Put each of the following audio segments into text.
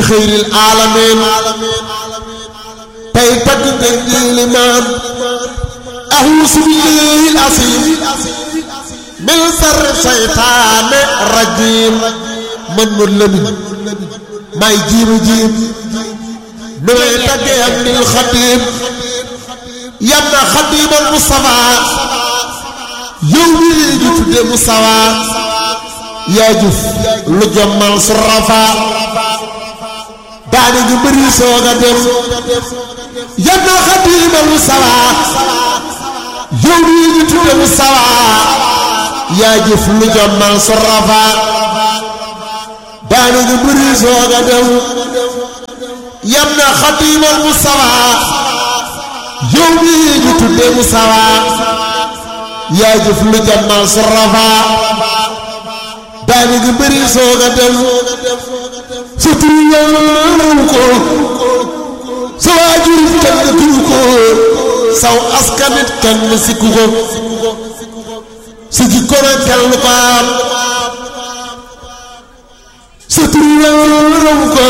li xëyril aalamin tey tagg ngeen di limaan ahuusu billahi al-asiim min sarri seytaane rajiim man mu lëmin may jiimu jiim nu may taggee am nil xadiim yam na xadiimal Mustafaa yow mii ñu tudde Mustafaa yaa jëf lu jommal su rafaa daane ñu bëri soog a dem yam na xadiimal Mustafaa yow mii ñu tudde Mustafaa yaa jëf lu jommal su rafaa daane ñu bëri soog a dem yam na xadiimal Mustafaa yow mii ñu tudde Mustafaa yaa jëf lu jommal su rafaa daane ñu bëri soog a dem sa tur yàllaw ko sa waajur kenn tuur ko saw askanit kenn sikku ko sa jikko na kenn ko am sa tur yàllaw ko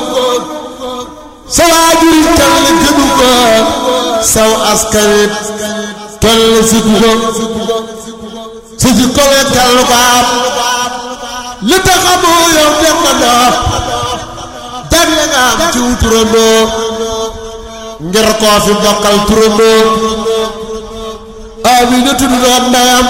sa waajur kenn gënu ko saw askanit kenn sikku ko sa jikko na kenn ko am li tax amoo yow dem na ndox jagle nga am ci turandoo ngir koo fi bokkal turandoo ami na tudd doon ndeyam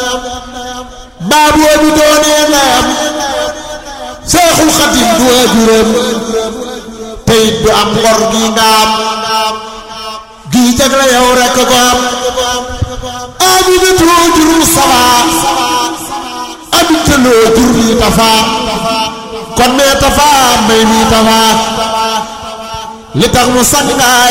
baabu bi doonee ndeyam seexul xadim du waajuram teyit du am ngor gi nga am gii jagle yow rekk ko am ami na tudd jur Mustafaa amit loo jur nii tafaa kon mee tafaa may nii tafaa li tax mu sang